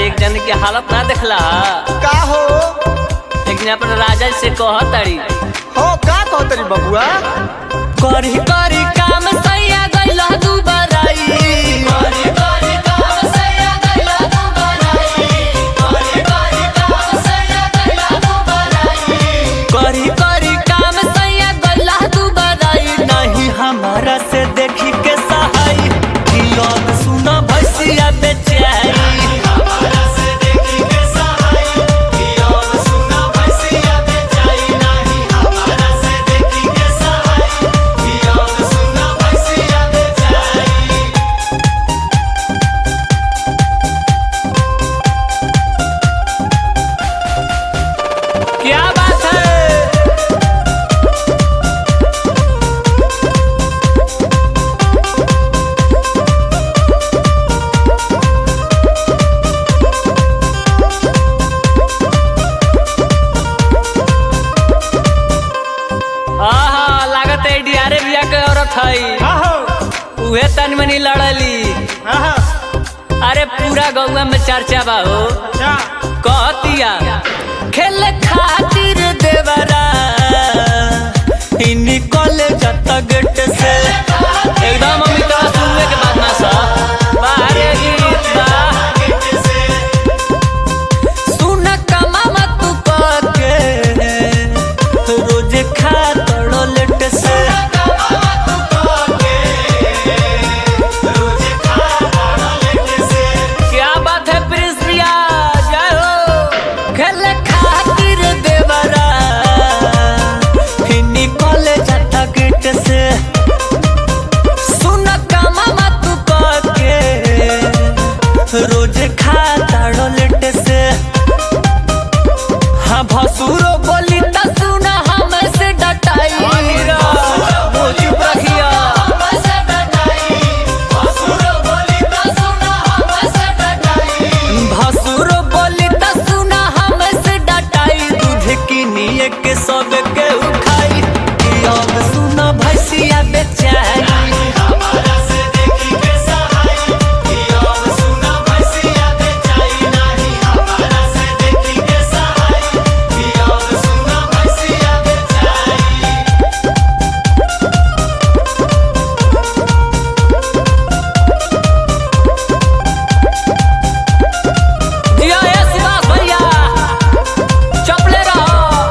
एक जन के हालत ना देखला का हो लेकिन अपन राजा से कह तारी हो का कहतरी बबुआ करी करी काम सैया गइला दू बराई करी करी काम सैया गइला दू बराई करी करी काम सैया गइला दू बराई करी करी काम सैया गइला दू बराई नहीं हमारा से देखी के सहाई कियोन सुना भैसिया बेचाई हमारा से देखी के सहाई कियोन सुना भैसिया बेचाई नहीं हमारा से देखी के सहाई कियोन सुना भैसिया बेचाई क्या बात है हाँ हाँ लागत है डियारे बिया के औरत है का हो उहे तन मनी लड़ली आहा अरे पूरा गौवा में चर्चा बा हो अच्छा कहतिया खेल खातिर देवरा इन्हीं कॉलेज गेट से एकदम अमित सुनने के बाद ना सा बाहरे गीत बा सुन कमामा तू के रोज खा तड़ो लेट से क्या बात है प्रिंस प्रिया जय हो खेल खातिर देवरा हिन्नी कॉलेज आता गेट से सुन कमामा तू के रोज खा ताड़ो लेट से हाँ भसुरो बोली त सुना हमसे डटाई वो चुप रखिया भसुरो बोली त सुना हमसे डटाई दूध किनिए के सब के उखाई अब सुना भैसिया बेचाई जिया ए सुभाष भैया चपले रहो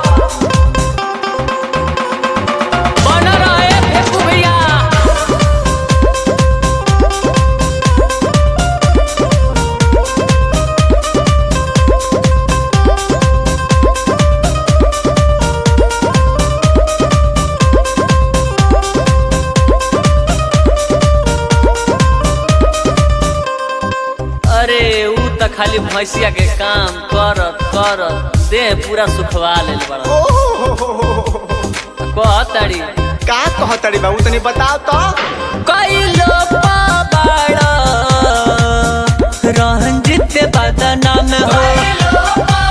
बन रहे फेंकू भैया अरे ऊ त खाली भैंसिया के काम करत करत देह पूरा सुखवा लेल बड़ा ओहो कहताड़ी का कहतरी बाबू तनी बताओ तो कैलो पाबाड़ा रंजित बदनाम हो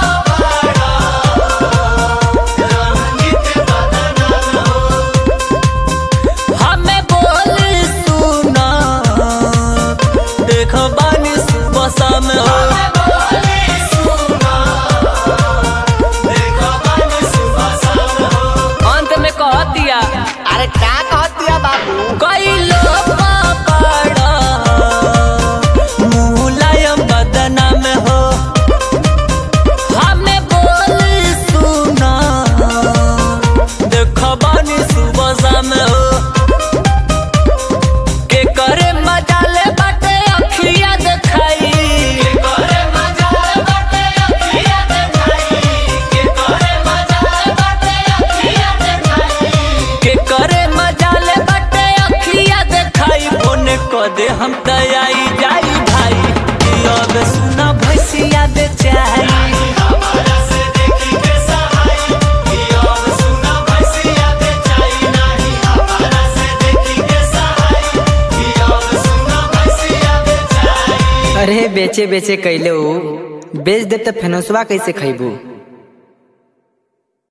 हमें बोल सुना देखो बानी सुबह शाम हो अंत में कह दिया अरे का कहतिया बाबू कैलो पापड़ा मुलायम बदनाम हो हमें बोल सुना देखो बानी सुबह शाम हो के करे मजा ले बाटे अखिया देखाई के करे मजा ले बाटे अखिया देखाई के करे मजा ले बाटे अखिया देखाई के करे मजा ले बाटे अखिया देखाई बोने को दे हम तयाई जाई भाई कि अब सुना भैसिया बेचाई अरे बेचे बेचे कैले ऊ बेच दे त फेनसवा कैसे खैबू